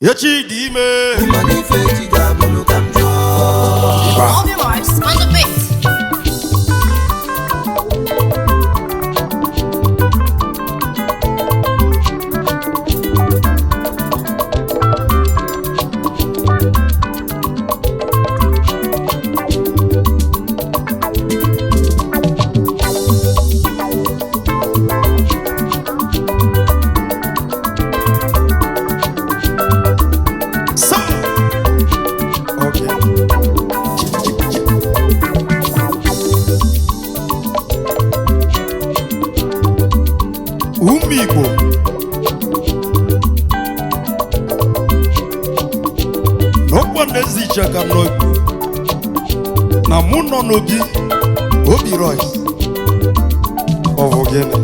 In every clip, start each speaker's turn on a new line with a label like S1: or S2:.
S1: echi dị ime
S2: mana ife echi ga-abụrụ ka m jụọ
S3: All the marks on the beat.
S1: sa okay. ụmụ igbo n'ụkwụ na-ezi ichaka n'obi na mụ nọ n'obi obi rois ọ bụ gịnị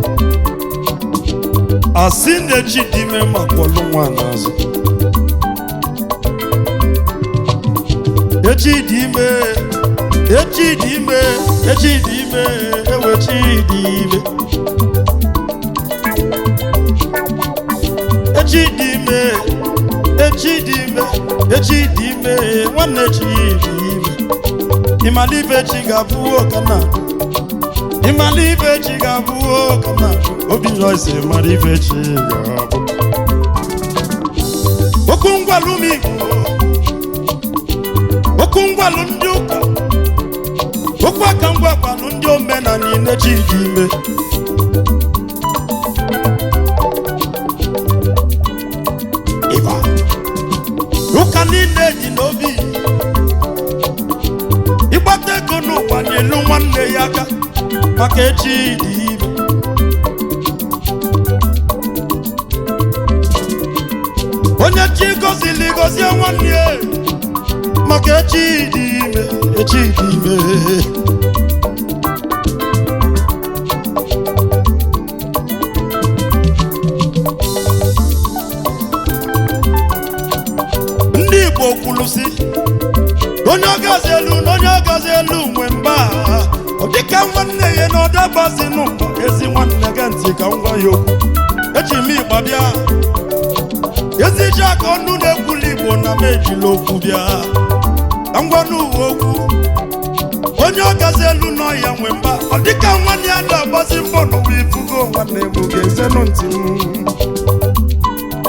S1: asị na-echi dị ime ma kpọlụ nwa n'azụ echi dị ime echi dị ime echi dị ime ewechi dị ime echi dị ime echi dị ime echi dị ime nwanne echi dị ime ịmalibe echi ga-abụ ọkana ịmalibe echi ga-abụ ọkana obi nọisi mara ibe echi ga-abụ okwu ngwalụ m igbo okwu ngwalụ ndị ụka okwu aka ngwakwanụ ndị omena niile chi dị ime ịba ụka niile dị n'obi ịgbata ego n'ụwa n'elu nwanne ya aka maka echi dị ime onye chi gozili gozie nwanne ya maka echi dị ime echi dị ime ndị igbo kwuru si onye ọgazi elu na onye ọgazi elu nwe mba ọ dịka nwanne ya na ọdabazi n'ụwa ezi nwanne gị ntị ka m gwa ya okwu eji m ịgba bịa ezi ji aka ọnụ na-ekwuli igbo na m ejila okwu bịa ka m gwa n'uwe okwu onye ọgazi elu nọ ya nwe mba ọ dịka nwanne ya na-agbazi mbọ n'ụwa ifugo nwanne m ga-ezenụ ntị m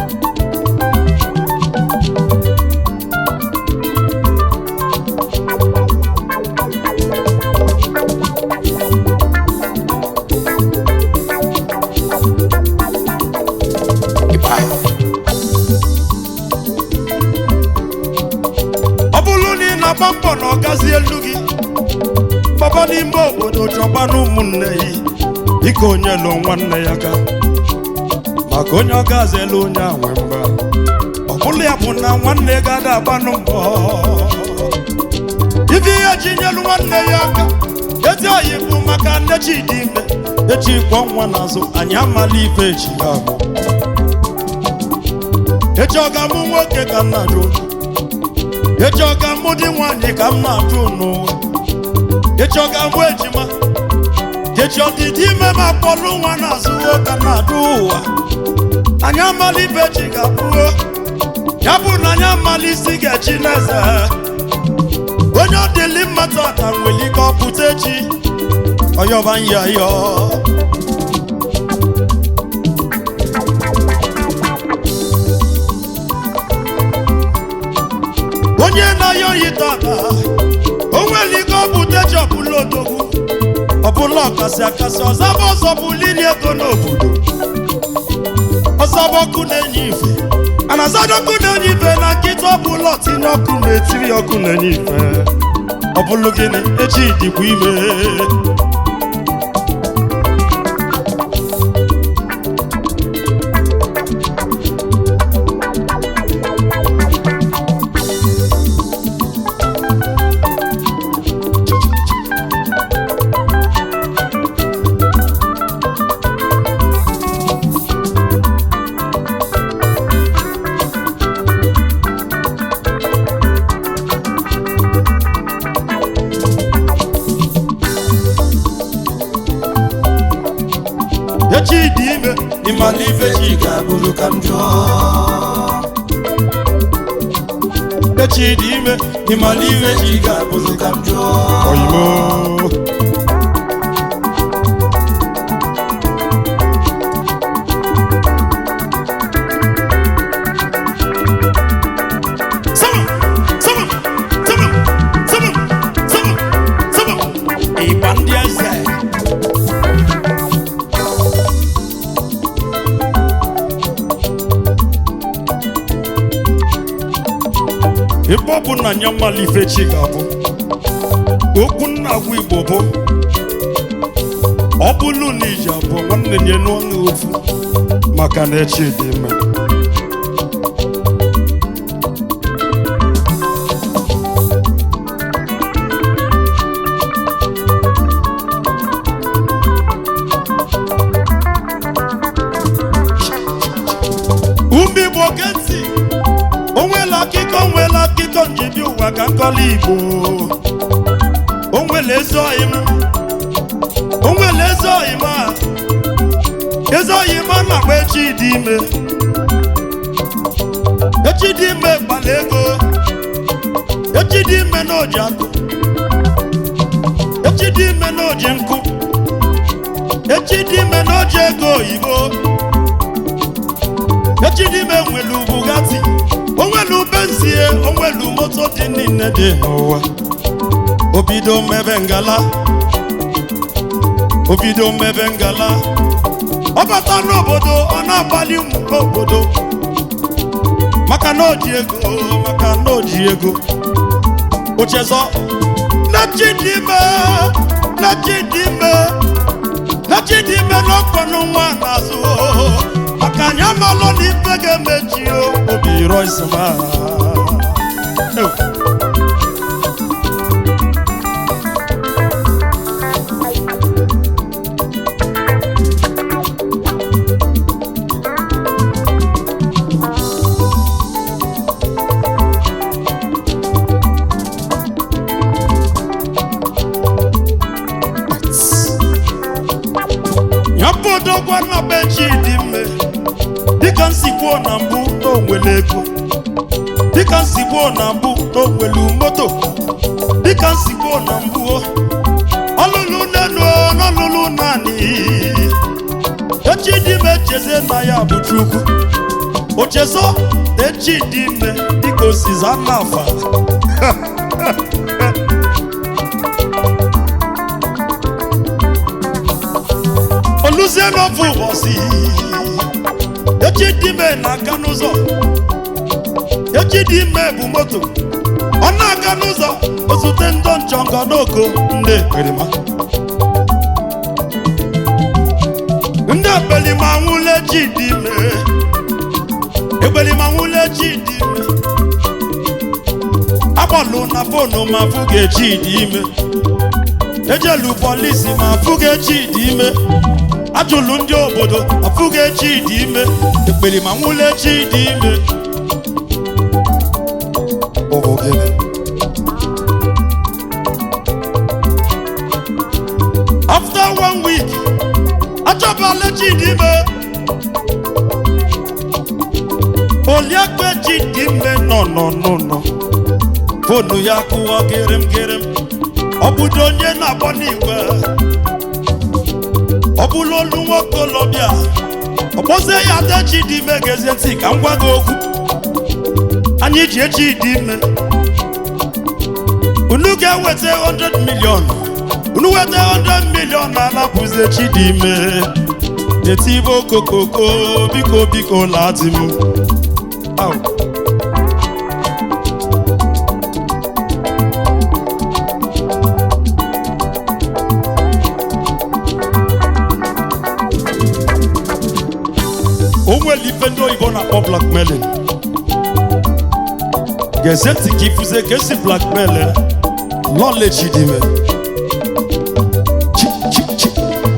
S1: ọ bụrụ na ị na-agba mbọ na ọgazi elu gị gbaba n'ime obodo chọba na ụmụnne ya dịka onye lụ nwanne ya ga maka onye ọgazi elu onye a nwe mba ọ bụrụ ya bụ na nwanne ga ada agbanụ mbọ ife ihe ji nyelu nwanne ya aka ezi oyi bụ maka nne chi dị ime echi kwọ nwa n'azụ anyị amala ife echi ha bụ echi ọ ga-amụ nwoke ka nna jụ echi ọ ga-amụ di nwaanyị ka m na-ajụ n'ụwa echi ọ ga-amụ ejima echi ọdịdị ime ma kpọlụ nwa n'azụ ka m na-ajụ ụwa anyị amala ife chi ga-abụo ya bụ na anyị amala isi ga-echi n'eze onye ọ dịlị mma tata nwere ike ọ pụta echi ọyọba nyayọ onye na-ayọ oyi tata o nwere ike ọ bụ teji ọbụla odogwu ọbụla ọkasị akasị ọzaba ọzọ bụ liri ego n'obodo ọzọba ọkụ na-enye ife ana azada ọkụ na-enye ife na nkịta ọbụla ọtinye ọkụ na-etiri ọkụ na-enye ife ọ bụlụ gịnị echi dịkwa ime echi dị ime ịmala ife chi
S2: ga-abụrụ ka m jụọ
S1: echi dị ime ịmala ihe chi ga-abụzi
S2: ka m jụọ
S1: oyimo Sama, sama, sama, sama, sama, sama. Ịgba ndị eze. ebe ọ bụ na nya mmalụ ife chi ga-abụ okwu nna agwa igbo bụ ọ bụlụ na iji abụọ nwanne nye n'ọnụ ofu maka na echi dị ime ume igbo ge ntị onwela akụkọ onwela akụkọ njibi ụwa ka nkọla igbo onwela ezi oyi m onwela ezi oyi m a ezi oyi m a na-agba echi dị ime echi dị ime gbala ego echi dị ime na oji akụ echi dị ime na oji nkụ echi dị ime na oji ego oyibo echidime nwelu bugatti onwelu benzie onwelu moto dị niile dị n'ụwa obido mebe ngala obido mebe ngala ọ bata n'obodo ọ na-akpali ụmụ obodo maka na oji ego maka na oji ego ochezọ na chidime na chidime na chidime n'ọkwanụ nwa n'azụ maka anyị amalụ na ife ga-emechi o obi rọisma ya bụ odogwa na be chi dị mme dịka nsi kwuo na mbụ na onwere ego dịka nsi kwuo na mbụ na onwere moto dịka nsi kwuo na mbụ ọlụlụ nenu n'ọlụlụ naanị echi dị ime cheze na ya bụ chukwu ochezo na echi dị ime dịka osiza nafa oluzie n'ofe ụbọchị echi dị ime na-aga n'ụzọ echi dị ime bụ moto ọ na-aga n'ụzọ ozute ndị nchọngọ n'oko ndị ekperima ndị ekperima nwụla echi dị ime ekperima nwụla echi dị ime agbalụ na fonu ma fụga echi dị ime ejelu polisi ma fụga echi dị ime ajụlụ ndị obodo afụghị echi dị ime ekpere ma nwụla echi dị ime Ọ bụ gịnị? after one week achọbala echi dị ime oliakpa echi dị ime nọ nọ nọ nọ fonu ya kụwa gịrịm gịrịm ọ bụdo onye na-agbọ n'igwe ọ bụrụ olu nwokolobịa ọ kpọzie ya ada chi dị ime gezie ntị ka m gwa gị okwu anyị ji echi dị ime unu ga-eweta 100 million unu weta 100 million na anapụzi echi dị ime etibe okokoko biko biko lati m Au. o nwere ife ndị oyibo na-akpọ blackmailing gezie ntị ka ifuze ka esi blackmail lọlechi dị ime Chi, chi, chi.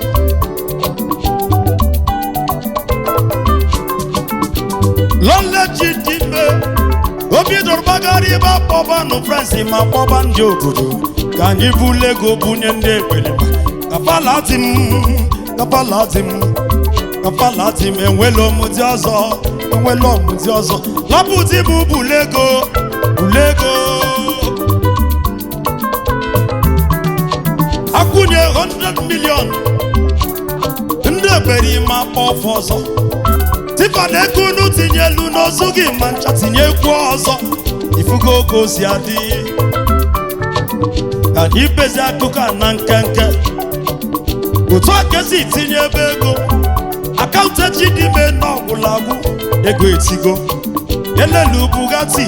S1: lọlechi dị ime obi dọrọ gbagara ibe akpọbanụ frensị ma kpọba ndị obodo ka anyị bulu ego bunye ndị ekpere kapalati m kapalati m kapalati m enwela ọmụdị ọzọ enwela ọmụdị ọzọ lapụti m bulu ego ulego akwụnye 100 million ndị eberima kpọ ọfọ ọzọ tifa na ego unu tinye elu n'ozu gị ma ncha tinye egwu ọzọ ifugo oge ozi adị ka anyị bezi akụkọ a na nkenke otu a kesi itinye ebe ego akaụntụ echi dị ime n'ọgwụlagwụ ego etigo elelu bugatti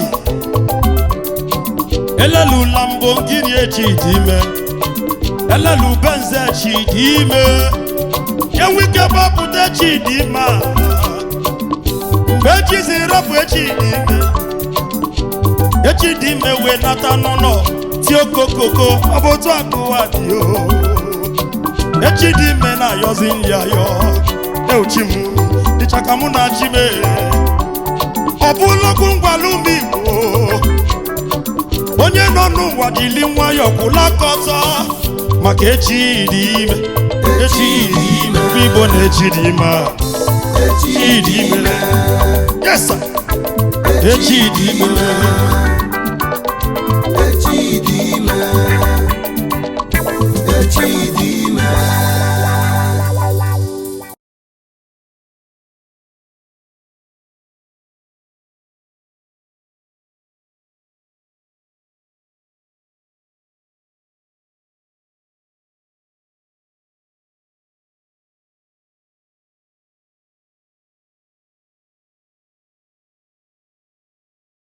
S1: elelu lambogini echi dị ime elelu benz echi dị ime enwike gbapụta echi dị ime a mgbe echi ziri rapụ echi dị ime echi dị ime wee nata n'ụlọ tie okokoko ọ bụ otu akụwa dị o echi dị ime na-ayọzi nri ayọ euchi m dịcha ka mụ na chi mee ọ bụlọkwu ngwala ụmụ igbo onye nọ n'ụwa jili nwayọ kwụla aka ọtọ maka echi dị ime echi dị ime ụmụ igbo na echi dị ime a. echi dị ime yes sir. echi dị ime
S2: echi dị ime echi dị ime